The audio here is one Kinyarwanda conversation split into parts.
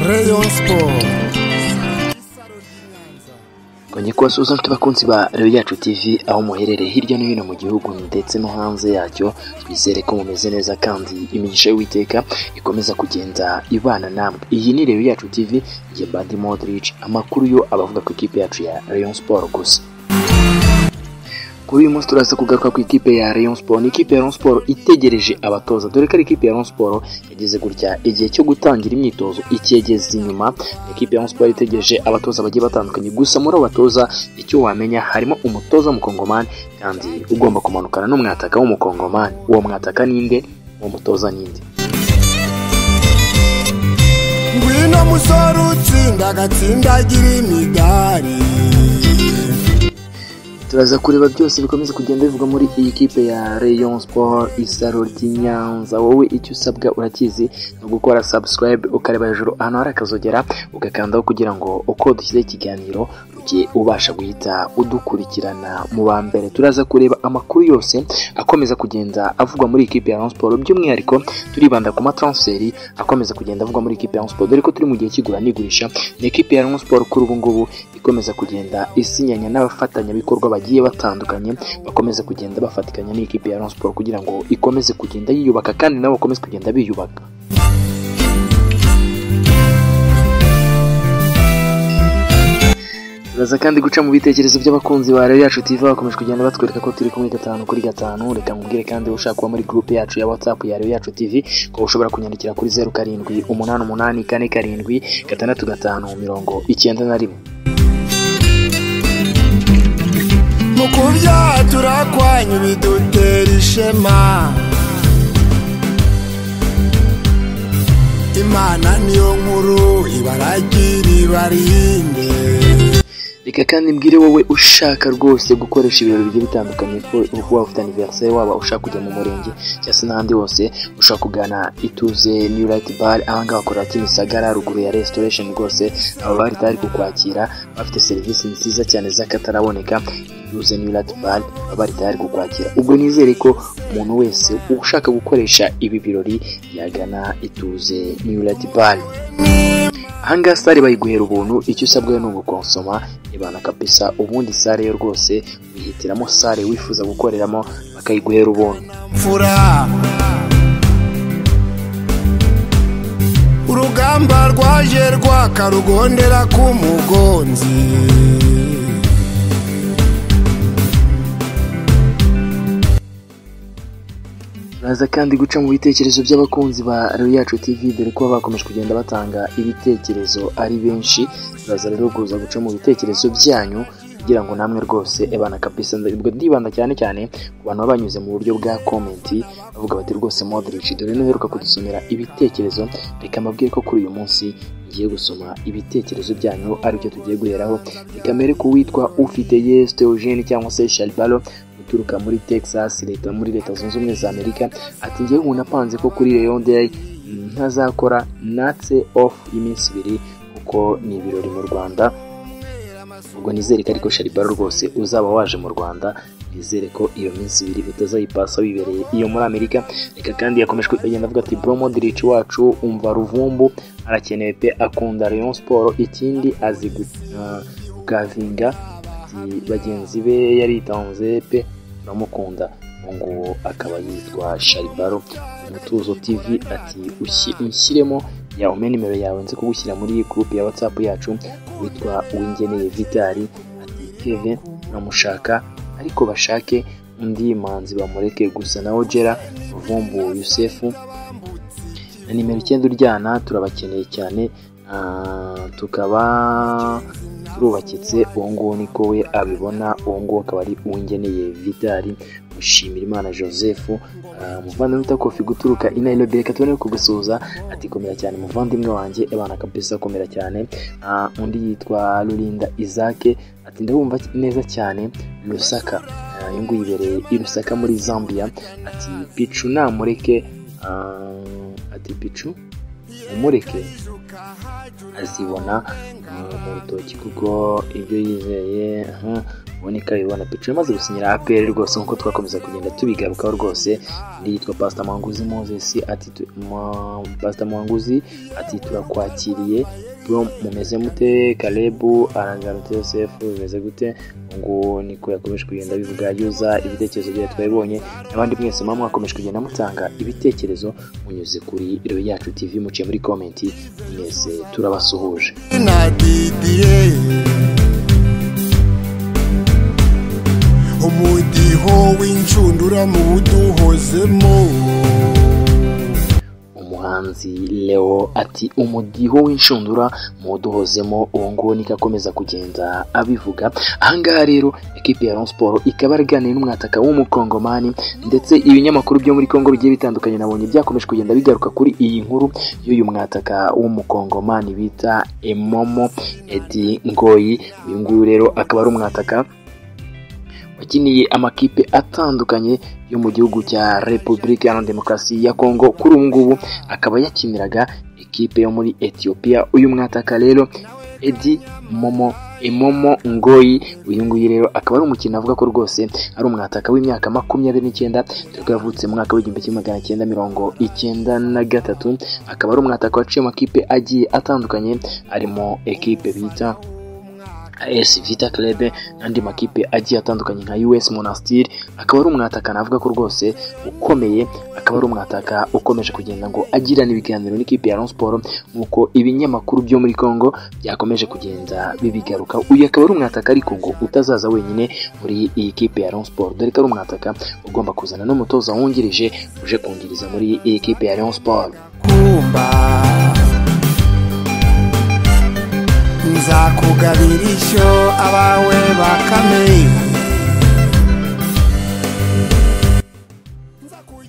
Rayon Sport Kongeko suza nshuti bakunzi ba Rayon Yacu TV aho muherereye hirya no hino mu gihugu ndetse no hanze yacyo twizere ko mumeze neza kandi imigisha y'Uwiteka ikomeza kugenda ibana namwe iyi ni Rayon Yacu TV njye Mbandi Modric amakuru yo abavuga ku ikipe yacu ya Rayon Sport gusa kuri uyu munsi turaza kugaruka ku ikipe ya Rayon Sport ni ikipe ya Rayon Sport itegereje abatoza dore ko ari ikipe ya Rayon Sport yageze gutya igihe cyo gutangira imyitozo ikegeze inyuma ni ikipe ya Rayon Sport itegereje abatoza bagiye batandukanye gusa muri abo batoza icyo wamenya harimo umutoza w'umukongomani kandi ugomba kumanukana n'umwataka w'umukongomani uwo mwataka ninde uwo mutoza ninde ngwino musore utsinda agatsindagira imidari turaza kureba byose bikomeza kugenda bivugwa muri iyi kipe ya Rayon Sport isaro ry'Inyanza wowe icyo usabwa urakizi no gukora subscribe ukareba hejuru ahantu hari akazogera ugakandaho kugira ngo uko dushyize ikiganiro ujye ubasha guhita udukurikirana mu ba mbere turaza kureba amakuru yose akomeza kugenda avugwa muri iyi kipe ya Rayon Sport by'umwihariko turibanda ku matransferi akomeza kugenda avugwa muri iyi kipe ya Rayon Sport dore ko turi mu gihe cy'igura n'igurisha ni ikipe ya Rayon Sport kuri ubu ngubu ikomeza kugenda isinyanya n'abafatanyabikorwa bagiye batandukanye bakomeza kugenda bafatikanya n'ikipe ya Rayon Sport kugira ngo ikomeze kugenda yiyubaka kandi nabo bakomeze kugenda biyubaka turaza kandi guca mu bitekerezo by'abakunzi ba Rayon yacu TV bakomeje kugenda batwereka ko turi kumwe gatanu kuri gatanu reka nkubwire kandi ushaka kuba muri groupe yacu ya WhatsApp ya Rayon yacu TV ko ushobora kunyandikira kuri 07 88 kane karindwi gatandatu gatanu mirongo icyenda na rimwe mu kubyaha turakwanya bidutera ishema imana niyo nkuru ibaragira ibarinde reka kandi mbwire wowe ushaka rwose gukoresha ibirori bigiye bitandukanye ko kuba ufite anniversaire waba ushaka kujya mu murenge cyangwa se n'ahandi hose ushaka kugana ituze new light bar ahangaha bakorera kimisagara ruguru ya restoration rwose aba bari bari kukwakira bafite serivisi nziza cyane z'akataraboneka ituze new light bar baba bari tayari kukwakira ubwo nizere ko umuntu wese ushaka gukoresha ibi birori yagana ituze new light bar ahangaha sare bayiguhera ubuntu icyo usabwa ni ugukonsoma ibana kabisa ubundi sare yo rwose wihitiramo sare wifuza gukoreramo bakayiguhera ubuntu mfura urugamba rwaje rwakarugondera ku mugonzi Turaza kandi guca mu bitekerezo by'abakunzi ba Rayon Yacu TV dore ko bakomeje kugenda batanga ibitekerezo ari benshi turaza rero kuza guca mu bitekerezo byanyu kugira ngo namwe rwose ebana kabisa ndabwo ndibanda cyane cyane ku bantu baba banyuze mu buryo bwa komenti bavuga bati rwose Modric dore n'uheruka kudusomera ibitekerezo reka mbabwire ko kuri uyu munsi ngiye gusoma ibitekerezo byanyu aribyo tugiye guheraho reka mbere ku witwa ufite Yes Theogene cyangwa se Shalbalo uturuka muri Texas leta muri leta zunze ubumwe za Amerika ati njyewe ubu napanze ko kuri Rayon Day ntazakora natse off y'iminsi ibiri kuko ni ibirori mu Rwanda ubwo nizere ko ariko Sharibaro rwose uzaba waje mu Rwanda nizere ko iyo minsi ibiri utazayipasa wibereye iyo muri Amerika reka kandi yakomeje kugenda avuga ati bro Modric wacu umva ruvumbu arakenewe pe akunda Rayon Sport ikindi azi gukavinga bagenzi be yaritanze pe uramukunda uwo nguwo akaba yitwa Sharibaro umutuzo TV ati "Ushi- unshyiremo ya ume nimero yawe nze kugushyira muri iyi group ya WhatsApp yacu witwa Uwingeneye Vitali ati Kevin namushaka ariko bashake undi manzi bamureke gusa nawe Gera Vumbu Yusefu na nimero icyenda uryana turabakeneye cyane ah, tukaba turubakitse uwo nguwo niko we abibona uwo nguwo akaba ari uwingeneye vidari mushimira imana joseph ah, umuvandimwe wita kofi guturuka i nairobi reka tubone kugusuhuza ati komera cyane umuvandimwe wanjye abana kabisa komera cyane Ah, undi yitwa rurinda isake ati ndabumva neza cyane rusaka Ah, uyu nguyu yibereye i rusaka muri zambia ati picu namureke ah, ati picu umureke azibona uh, mu rutoki kuko ibyo yizeye aha, muboneka ibibona pica yamaze gusinyira apr rwose nk'uko twakomeza kugenda tubigarukaho rwose undi yitwa pasita mwanguzi moses ati tu- Ma- pasita mwanguzi ati turakwakiriye bro mumeze mute kalebu arangarute yosefu bimeze gute ngo niko yakomeje kugenda bivuga yuza ibitekerezo byayo twabibonye abandi mwese muba mwakomeje kugenda mutanga ibitekerezo munyuze kuri iro yacu tv muciye muri komenti mwese turabasuhuje na didiye umudiho w'inshundura mu buduhozemo umuhanzi leo ati umudiho w'inshundura muduhozemo uwo nguwo niko akomeza kugenda abivuga ahangaha rero ekipi ya Rayon Sport ikaba yaraganiriye n'umwataka w'umukongomani ndetse ibinyamakuru byo muri Kongo bigiye bitandukanye nabonye byakomeje kugenda bigaruka kuri iyi nkuru y'uyu mwataka w'umukongomani bita Emomo Edi Ngoyi uyu nguyu rero akaba ari umwataka wakiniye amakipe atandukanye yo mu gihugu cya Repubulika Iharanira Demokarasi ya Kongo kuri ubu ngubu akaba yakiniraga ikipe yo muri Ethiopia uyu mwataka rero Edi Momo Emomo Ngoyi uyu nguyu rero akaba ari umukino avuga ko rwose ari umwataka w'imyaka makumyabiri n'icyenda dore ko yavutse mu mwaka w'igihumbi kimwe magana cyenda mirongo icyenda na gatatu akaba ari umwataka waciye amakipe agiye atandukanye arimo ekipe bita AS Vita Club n'andi makipe agiye atandukanye nka US Monastir akaba ari umwataka navuga ko rwose ukomeye akaba ari umwataka ukomeje kugenda ngo agirana ibiganiro n'ikipe ya Rayon Sport nk'uko ibinyamakuru byo muri Congo byakomeje kugenda bibigaruka uyu akaba ari umwataka ariko ngo utazaza wenyine muri iyi kipe ya Rayon Sport dore ko ari umwataka ugomba kuzana n'umutoza wungirije uje kungiriza muri iyi kipe ya Rayon Sport kumba nzakugabira ishyo abawe bakamenya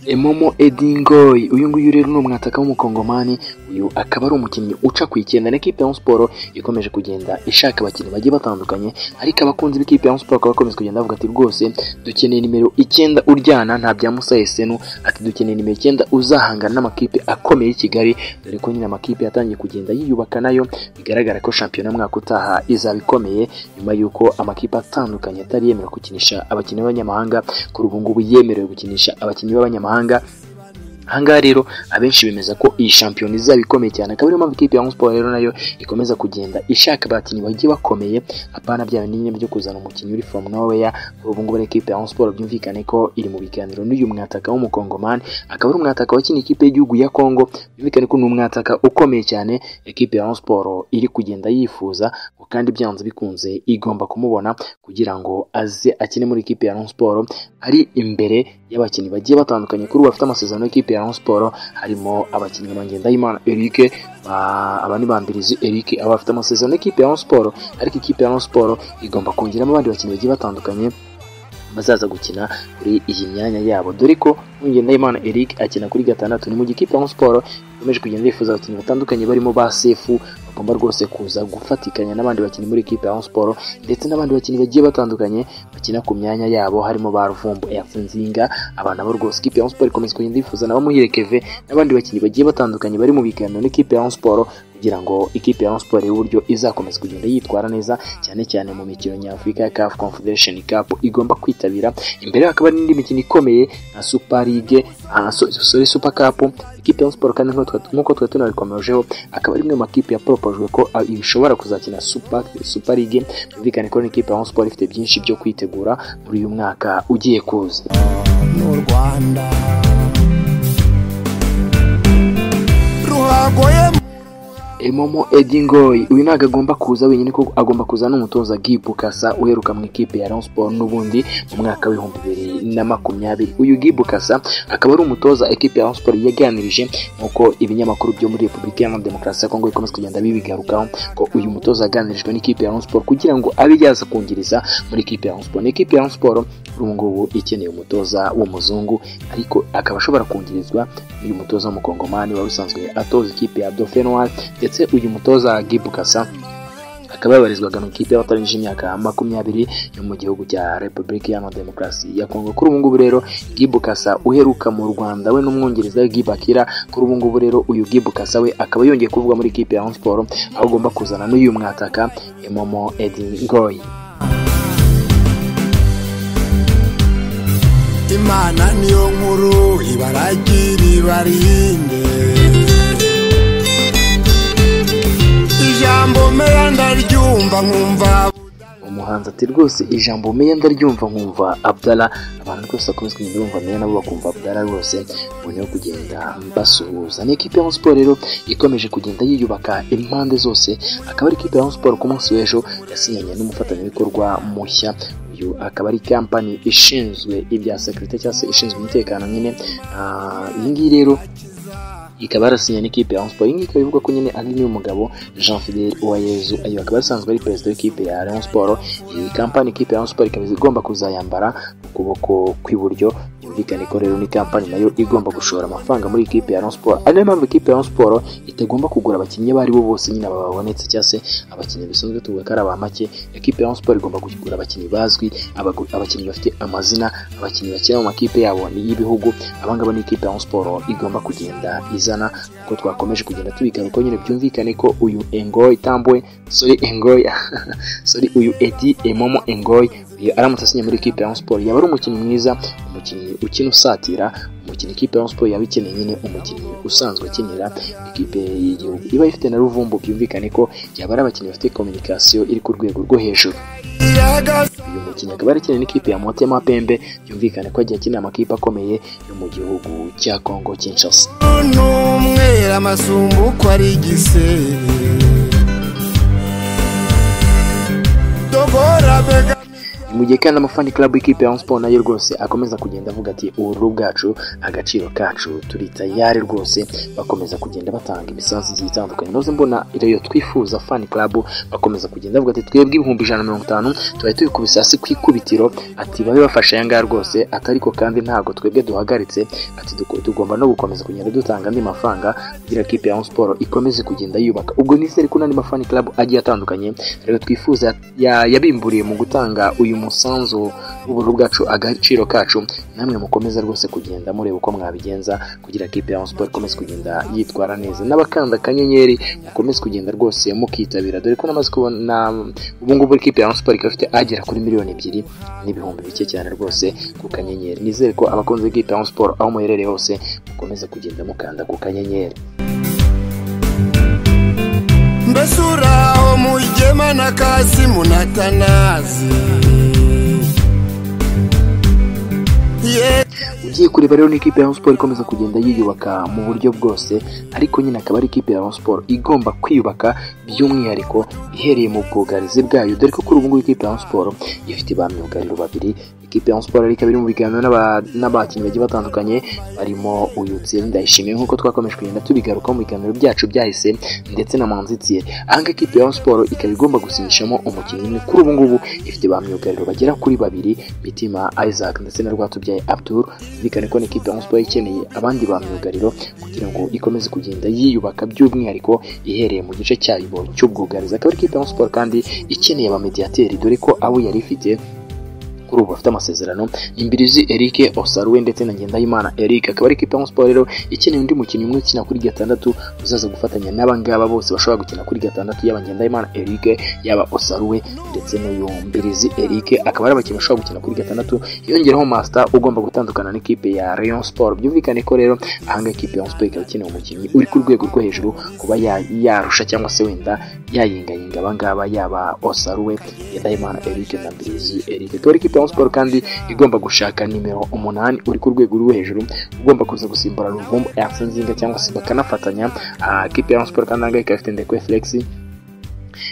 Emomo Edingoy uyu nguyu rero ni umwataka w'umukongomani uyu akaba ari umukinnyi uca ku icyenda na ekipe ya Rayon Sport ikomeje kugenda ishaka abakinnyi bagiye batandukanye ariko abakunzi b'ikipe ya Rayon Sport bakaba bakomeza kugenda bavuga ati rwose dukeneye nimero icyenda uryana nta bya Musa Esenu ati dukeneye nimero icyenda uzahangana n'amakipe akomeye y'i Kigali dore ko nyine amakipe yatangiye kugenda yiyubaka nayo bigaragara ko shampiyona mwaka utaha izaba ikomeye nyuma y'uko amakipe atandukanye atari yemera gukinisha abakinnyi b'abanyamahanga kuri ubu ngubu yemerewe gukinisha abakinnyi b'abanyamahanga ahangaha rero abenshi bemeza ko iyi shampiyona izaba ikomeye cyane akaba ariyo mpamvu ikipe ya Rayon Sport rero nayo ikomeza kugenda ishaka abakinnyi bagiye bakomeye apana bya binini byo kuzana umukinnyi uri from nowhere kuri ubu ngubu rero ikipe ya Rayon Sport byumvikane ko iri mu biganiro n'uyu mwataka w'umukongomani akaba ari umwataka wakina ikipe y'igihugu ya Congo byumvikane ko ni umwataka ukomeye cyane ikipe ya Rayon Sport iri kugenda yifuza ngo kandi byanze bikunze igomba kumubona kugira ngo aze akine muri ikipe ya Rayon Sport ari imbere y'abakinnyi bagiye batandukanye kuri ubu bafite amasezerano y'ikipe ya Rayon Sport harimo abakinnyi nka Ngendahimana Eric ba- aba ni Bambirizi Eric aba bafite amasezerano y'ikipe ya Rayon Sport ariko ikipe ya Rayon Sport igomba kongeramo abandi bakinnyi bagiye batandukanye bazaza gukina kuri iyi myanya yabo dore ko Ngendahimana Eric akina kuri gatandatu ni mu gihe ikipe ya Rayon Sport ikomeje kugenda yifuza abakinnyi batandukanye barimo ba Sefu bagomba rwose kuza gufatikanya n'abandi bakinnyi muri ikipe ya Rayon Sport ndetse n'abandi bakinnyi bagiye batandukanye bakina ku myanya yabo harimo ba Ruvumbu Erfinzinga abana bo rwose ikipe ya Rayon Sport ikomeza kugenda yifuza na bamuhire Keve n'abandi bakinnyi bagiye batandukanye bari mu biganiro n'ikipe ya Rayon Sport kugira ngo ikipe ya Rayon Sport y'uburyo izakomeza kugenda yitwara neza cyane cyane mu mikino nyafurika ya CAF Confederation Cup igomba kwitabira imbere yaho hakaba hari n'indi mikino ikomeye nka Super League ah, so- sorry Super Cup ikipe ya Rayon Sport kandi nk'uko twa- nk'uko twari tunabikomejeho akaba ari imwe mu makipe yaporopojwe ko ah, ishobora kuzakina Super Super League byumvikane ko n'ikipe ya Rayon Sport ifite byinshi byo kwitegura muri uyu mwaka ugiye kuza n'u rwanda ruhagoye Emomo Edingoy uyu ntabwo agomba kuza wenyine ko agomba kuza n'umutoza Gibu Kasa uheruka mu ikipe ya Rayon Sport n'ubundi mu mwaka w'ibihumbi bibiri na makumyabiri uyu Gibu Kasa akaba ari umutoza ikipe ya Rayon Sport yaganirije nk'uko ibinyamakuru byo muri Repubulika Iharanira Demokarasi ya Kongo bikomeza kugenda bibigarukaho ko uyu mutoza yaganirijwe n'ikipe ya Rayon Sport kugira ngo abe yaza kungiriza muri ikipe ya Rayon Sport ni ikipe ya Rayon Sport kuri ubu ngubu ikeneye umutoza w'umuzungu ariko akaba ashobora kungirizwa n'uyu mutoza w'umukongomani wari usanzwe atoza ikipe ya Dauphin Noir ndetse uyu mutoza Gibu Kasa akaba yabarizwaga mu ikipe y'abatarangije imyaka makumyabiri yo mu gihugu cya Repubulika Iharanira Demokarasi ya Kongo kuri ubu ngubu rero Gibu Kasa uheruka mu Rwanda we n'umwongereza we Gibakira kuri ubu ngubu rero uyu Gibu Kasa we akaba yongeye kuvuga muri ikipe ya Rayon Sport aho agomba kuzana n'uyu mwataka Emomo Edi Ngoyi imana niyo nkuru ibaragira ibarinde ijambo meya ndaryumva nkumva umuhanzi ati rwose ijambo meya ndaryumva nkumva abdara abantu rwose bakunze kumva meya nabo bakumva abdara rwose mbone yo kugenda basuhuza ni ikipe ya siporo rero ikomeje kugenda yiyubaka impande zose akaba ari ikipe ya siporo ku munsi w'ejo yasinyanye n'umufatanyabikorwa mushya uyu akaba ari kampani ishinzwe ibya sekirite cyangwa se ishinzwe umutekano nyine Ah, iyi ngiyi rero ikaba yarasinye n'ikipe ya Rayon Sports iyi ngiyi ikaba ivuga ko nyine ari n'umugabo Jean Fidele Uwayezu ayo akaba asanzwe ari perezida w'ikipe ya Rayon Sports iyi kampani ikipe ya Rayon Sports ikaba igomba kuzayambara mu kuboko kw'iburyo byumvikane ko rero ni kampani nayo igomba gushora amafaranga muri ikipe ya Rayon Sports ari nayo mpamvu ikipe ya Rayon Sports itagomba kugura abakinnyi abo ari bo bose nyine babonetse cyangwa se abakinnyi bisanzwe tuvuga ko ari aba make ikipe ya Rayon Sports igomba kugura abakinnyi bazwi abagu- abakinnyi bafite amazina abakinnyi bakina mu makipe yabo n'iy'ibihugu abangaba ni ikipe ya Rayon Sports igomba kugenda izana uko twakomeje kugenda tubigaruka nyine byumvikane ko uyu Engoy Tambwe sorry Engoy sorry uyu Edi Emomo Engoy uyu aramutse asinye muri ikipe ya Rayon Sports yaba ari umukinnyi mwiza umukinnyi ukina usatira umukinnyi ikipe ya Rayon Sports yaba ikeneye nyine umukinnyi usanzwe ukinira ikipe y'igihugu iba ifite na ruvumbu byumvikane ko yaba ari abakinnyi bafite communication iri ku rwego rwo hejuru uyu mukinnyi akaba yarakinanye n'ikipe ya Motema Pembe byumvikane ko agiye akinira amakipe akomeye yo mu gihugu cya Congo Kinshasa n'umwera amasumbu uko ari igisebe dogora bega mu gihe kandi amafani club y'ikipe ya Rayon Sports nayo rwose akomeza kugenda avuga ati ubururu bwacu agaciro kacu turi tayari rwose bakomeza kugenda batanga imisanzu igiye itandukanye noze mbona iyo twifuza fan club bakomeza kugenda bavuga ati twebwe ibihumbi ijana na mirongo itanu tuba tubikubise hasi ku ikubitiro ati babe bafashe aya ngaya rwose ati ariko kandi ntabwo twebwe duhagaritse ati duko- tugomba no gukomeza kugenda dutanga andi mafaranga kugira ngo ikipe ya Rayon Sports ikomeze kugenda yubaka ubwo nizere ko n'andi mafani club agiye atandukanye rero twifuza ya- yabimburiye mu gutanga uyu musanzu w'ubururu bwacu agaciro kacu namwe mukomeza rwose kugenda mureba uko mwabigenza kugira kipe ya Rayon Sports ikomeze kugenda yitwara neza n'abakanda akanyenyeri mukomeze kugenda rwose mukitabira dore ko namaze kubona ubu ngubu ikipe ya Rayon Sports ikaba ifite agera kuri miliyoni ebyiri n'ibihumbi bike cyane rwose ku kanyenyeri nizere ko abakunzi b'ikipe ya Rayon Sports aho muherereye hose mukomeza kugenda mukanda ku kanyenyeri mbese uraho mugema na kasimu na tanazi Ye- ugiye kureba rero ni ikipe ya Rayon Sports ikomeza kugenda yiyubaka mu buryo bwose ariko nyine akaba ari ikipe ya Rayon Sports igomba kwiyubaka by'umwihariko ihereye mu bwugarizi bwayo dore ko kuri ubu ngubu ikipe ya Rayon Sports ifite ba myugariro babiri ikipe ya Rayon Sports ariko iri mu biganiro n'aba- n'abakinnyi bagiye batandukanye barimo uyu Thierry Ndayishimiye nk'uko twakomeje kugenda tubigaruka mu biganiro byacu byahise ndetse na Manzi Thierry ahangaha ikipe ya Rayon Sports ikaba igomba gusinishamo umukinnyi umwe kuri ubu ngubu ifite ba myugariro bagera kuri babiri Mitima Isaac ndetse na Rwatubyaye Abdul bikane ko ni ikipe ya Rayon Sports ikeneye abandi ba myugariro kugira ngo ikomeze kugenda yiyubaka by'umwihariko ihereye mu gice cyayo cy'ubwugarizi akaba ari ikipe ya Rayon Sports kandi ikeneye ba mediateri dore ko abo yari ifite kuri ubu bafite amasezerano imbirizi Eric Osaruwe ndetse na Ngendahimana Eric akaba ari ikipe ya Rayon Sports rero ikeneye undi mukinnyi umwe ukina kuri gatandatu uzaza gufatanya n'abangaba bose bashobora gukina kuri gatandatu yaba Ngendahimana Eric yaba Osaruwe ndetse n'uyu Mbirizi Eric akaba ari abakinnyi bashobora gukina kuri gatandatu yongeraho Master ugomba gutandukana n'ikipe ya Rayon Sports byumvikane ko rero ahanga ikipe ya Rayon Sports ikaba ikeneye umukinnyi uri ku rwego rwo hejuru kuba ya- yarusha cyangwa se wenda yayingayinga abangaba yaba Osaruwe Ndahimana Eric na Mbirizi Eric akaba ari ikipe ya Rayon Sports kandi igomba gushaka nimero umunani uri ku rwego rwo hejuru ugomba kuza gusimbura Ruvumbu Arsene Nzinga cyangwa se bakanafatanya Ah, ikipe ya Rayon Sports kandi ahanga ikaba ifite Ndekwe Felix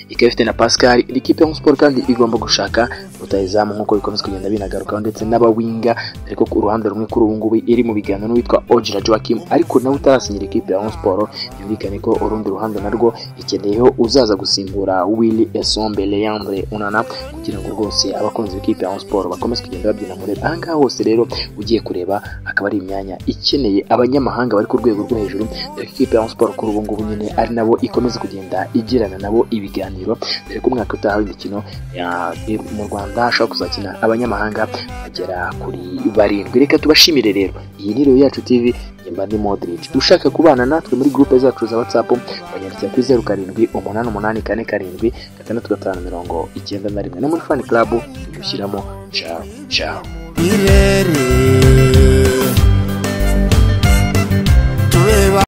ikaba ifite na Pascal iri kipe ya Rayon Sports kandi igomba gushaka rutayizamu nk'uko bikomeza kugenda binagarukaho ndetse n'abawinga ariko ku ruhande rumwe kuri ubu ngubu iri mu biganiro n'uwitwa Ojira Joachim ariko nawe utarasinyira ikipe ya Rayon Sports byumvikane ko urundi ruhande narwo ikeneyeho uzaza gusimbura Willy Esombe Leandre Unana kugira ngo rwose abakunzi b'ikipe ya Rayon Sports bakomeze kugenda babyina muri aha ngaha hose rero ugiye kureba akaba ari imyanya ikeneye abanyamahanga bari ku rwego rwo hejuru dore ko ikipe ya Rayon Sports kuri ubu ngubu nyine ari nabo ikomeza kugenda igirana nabo ibiganiro dore ko umwaka utaha w'imikino ya- mu Rwanda hashobora kuzakina abanyamahanga bagera kuri barindwi reka tubashimire rero iyi ni rero yacu TV nyimba ndi Modric ushaka kubana natwe muri groupe zacu za WhatsApp wanyandikira kuri zeru karindwi umunani umunani kane karindwi gatandatu gatanu mirongo icyenda na rimwe no muri fan club dushyiramo ciao ciao birere